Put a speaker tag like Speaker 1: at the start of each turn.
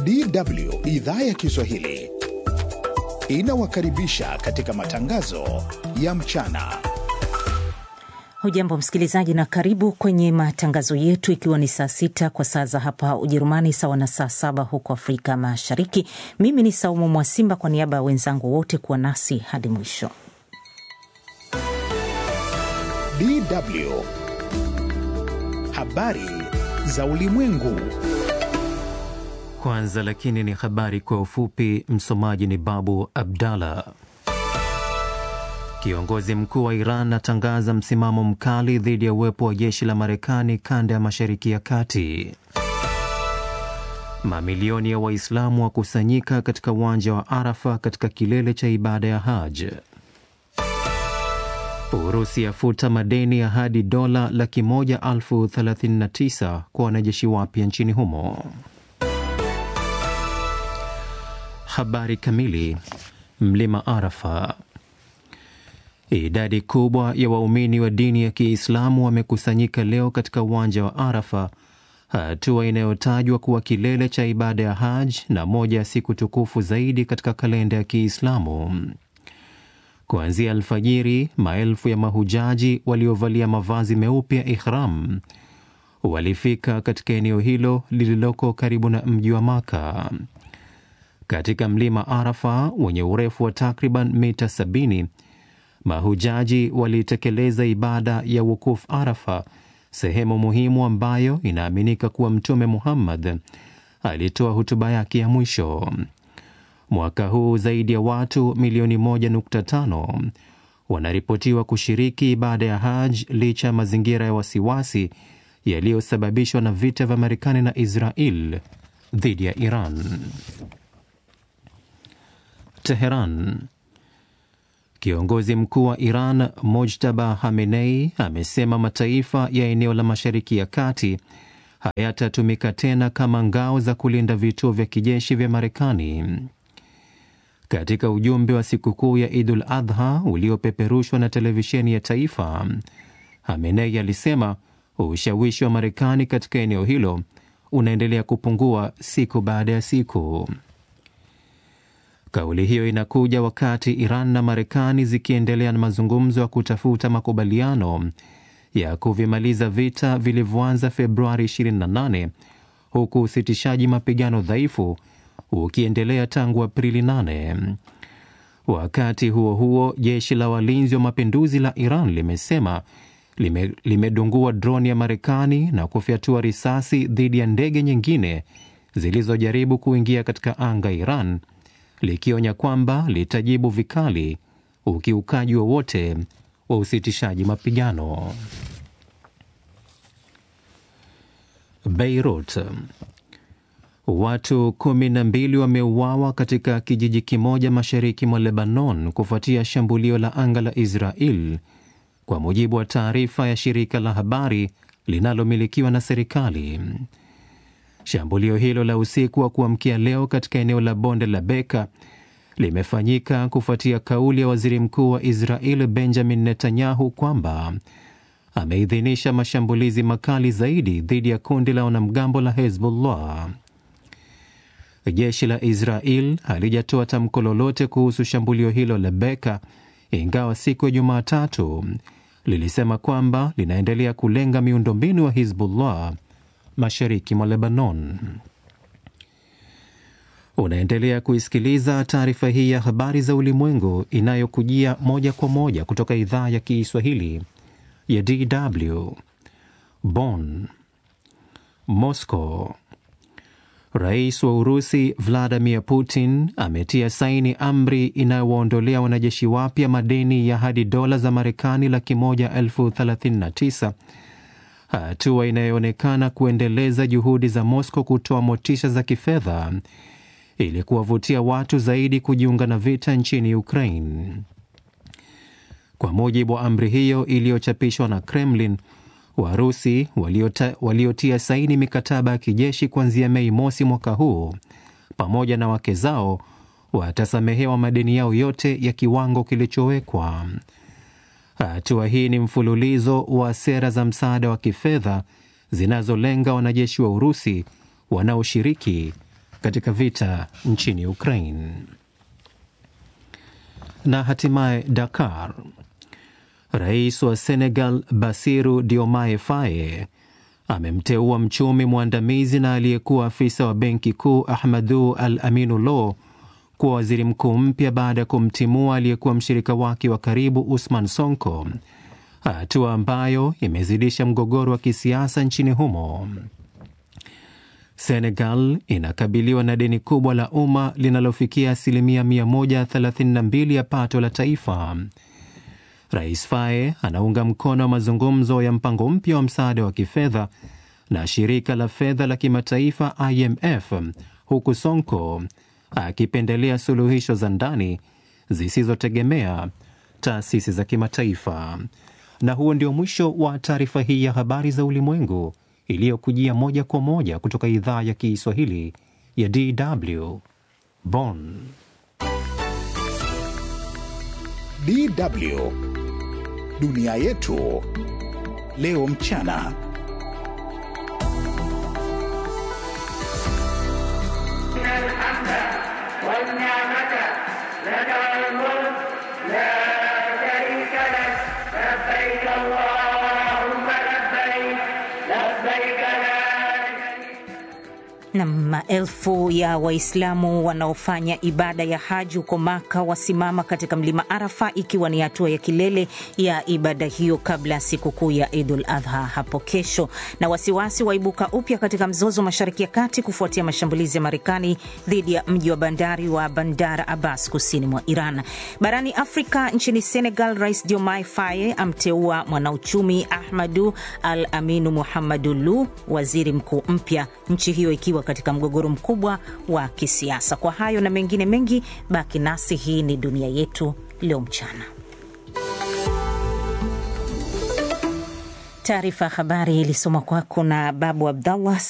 Speaker 1: DW idhaa ya Kiswahili inawakaribisha katika matangazo ya mchana.
Speaker 2: Hujambo msikilizaji, na karibu kwenye matangazo yetu, ikiwa ni saa sita kwa saa za hapa Ujerumani, sawa na saa saba huko Afrika Mashariki. Mimi ni Saumu Mwasimba, kwa niaba ya wenzangu wote kuwa nasi hadi mwisho.
Speaker 1: DW habari za ulimwengu.
Speaker 3: Kwanza lakini ni habari kwa ufupi. Msomaji ni Babu Abdallah. Kiongozi mkuu wa Iran atangaza msimamo mkali dhidi ya uwepo wa jeshi la Marekani kanda ya Mashariki ya Kati. Mamilioni ya Waislamu wakusanyika katika uwanja wa Arafa katika kilele cha ibada ya Haj. Urusi yafuta madeni ya hadi dola laki moja elfu thelathini na tisa kwa wanajeshi wapya nchini humo. Habari kamili. Mlima Arafa. Idadi kubwa ya waumini wa dini ya Kiislamu wamekusanyika leo katika uwanja wa Arafa, hatua inayotajwa kuwa kilele cha ibada ya Haj na moja ya siku tukufu zaidi katika kalenda ya Kiislamu. Kuanzia alfajiri, maelfu ya mahujaji waliovalia mavazi meupe ya ihram walifika katika eneo hilo lililoko karibu na mji wa Maka. Katika mlima Arafa wenye urefu wa takriban mita 70 mahujaji walitekeleza ibada ya wukuf Arafa, sehemu muhimu ambayo inaaminika kuwa Mtume Muhammad alitoa hutuba yake ya mwisho. Mwaka huu zaidi ya watu milioni 1.5 wanaripotiwa kushiriki ibada ya Haj licha ya mazingira ya wasiwasi yaliyosababishwa na vita vya Marekani na Israel dhidi ya Iran. Teheran. Kiongozi mkuu wa Iran Mojtaba Hamenei amesema mataifa ya eneo la Mashariki ya Kati hayatatumika tena kama ngao za kulinda vituo vya kijeshi vya Marekani. Katika ujumbe wa sikukuu ya Idul Adha uliopeperushwa na televisheni ya taifa, Hamenei alisema ushawishi wa Marekani katika eneo hilo unaendelea kupungua siku baada ya siku. Kauli hiyo inakuja wakati Iran na Marekani zikiendelea na mazungumzo ya kutafuta makubaliano ya kuvimaliza vita vilivyoanza Februari 28 huku usitishaji mapigano dhaifu ukiendelea tangu Aprili 8. Wakati huo huo, jeshi la walinzi wa mapinduzi la Iran limesema lime, limedungua droni ya Marekani na kufyatua risasi dhidi ya ndege nyingine zilizojaribu kuingia katika anga ya Iran likionya kwamba litajibu vikali ukiukaji wowote wa usitishaji mapigano. Beirut, watu kumi na mbili wameuawa katika kijiji kimoja mashariki mwa Lebanon kufuatia shambulio la anga la Israel, kwa mujibu wa taarifa ya shirika la habari linalomilikiwa na serikali. Shambulio hilo la usiku wa kuamkia leo katika eneo la bonde la Beka limefanyika kufuatia kauli ya waziri mkuu wa Israel Benjamin Netanyahu kwamba ameidhinisha mashambulizi makali zaidi dhidi ya kundi la wanamgambo la Hezbollah. Jeshi la Israel halijatoa tamko lolote kuhusu shambulio hilo la Beka, ingawa siku ya Jumatatu lilisema kwamba linaendelea kulenga miundombinu wa Hezbollah mashariki mwa Lebanon. Unaendelea kuisikiliza taarifa hii ya habari za ulimwengu inayokujia moja kwa moja kutoka idhaa ya Kiswahili ya DW Bonn. Moscow. Rais wa Urusi Vladimir Putin ametia saini amri inayowaondolea wanajeshi wapya madeni ya hadi dola za Marekani laki moja elfu thelathini na tisa hatua inayoonekana kuendeleza juhudi za Moscow kutoa motisha za kifedha ili kuwavutia watu zaidi kujiunga na vita nchini Ukraine. Kwa mujibu wa amri hiyo iliyochapishwa na Kremlin, Warusi waliota, waliotia saini mikataba ya kijeshi kuanzia Mei mosi mwaka huu pamoja na wake zao watasamehewa madeni yao yote ya kiwango kilichowekwa. Hatua hii ni mfululizo wa sera za msaada wa kifedha zinazolenga wanajeshi wa Urusi wanaoshiriki katika vita nchini Ukraine. Na hatimaye Dakar, rais wa Senegal Basiru Diomaye Faye amemteua mchumi mwandamizi na aliyekuwa afisa wa benki kuu Ahmadu Al Aminu Lo kuwa waziri mkuu mpya baada ya kumtimua aliyekuwa mshirika wake wa karibu Usman Sonko, hatua ambayo imezidisha mgogoro wa kisiasa nchini humo. Senegal inakabiliwa na deni kubwa la umma linalofikia asilimia 132 ya pato la taifa. Rais Faye anaunga mkono mazungumzo ya mpango mpya wa msaada wa kifedha na shirika la fedha la kimataifa IMF, huku Sonko akipendelea suluhisho za ndani zisizotegemea taasisi za kimataifa. Na huo ndio mwisho wa taarifa hii ya habari za ulimwengu iliyokujia moja kwa moja kutoka idhaa ya Kiswahili ya DW Bonn.
Speaker 1: DW dunia yetu leo mchana.
Speaker 2: na maelfu ya Waislamu wanaofanya ibada ya haji huko Maka wasimama katika mlima Arafa, ikiwa ni hatua ya kilele ya ibada hiyo kabla ya sikukuu ya Idul Adha hapo kesho. Na wasiwasi waibuka upya katika mzozo mashariki ya kati kufuatia mashambulizi ya Marekani dhidi ya mji wa bandari wa Bandar Abbas kusini mwa Iran. Barani Afrika, nchini Senegal, Rais Diomaye Faye amteua mwanauchumi Ahmadu Al Aminu Muhammadu Lu waziri mkuu mpya, nchi hiyo ikiwa katika mgogoro mkubwa wa kisiasa. Kwa hayo na mengine mengi, baki nasi. Hii ni dunia yetu leo mchana. Taarifa ya habari ilisoma kwako na Babu Abdallah.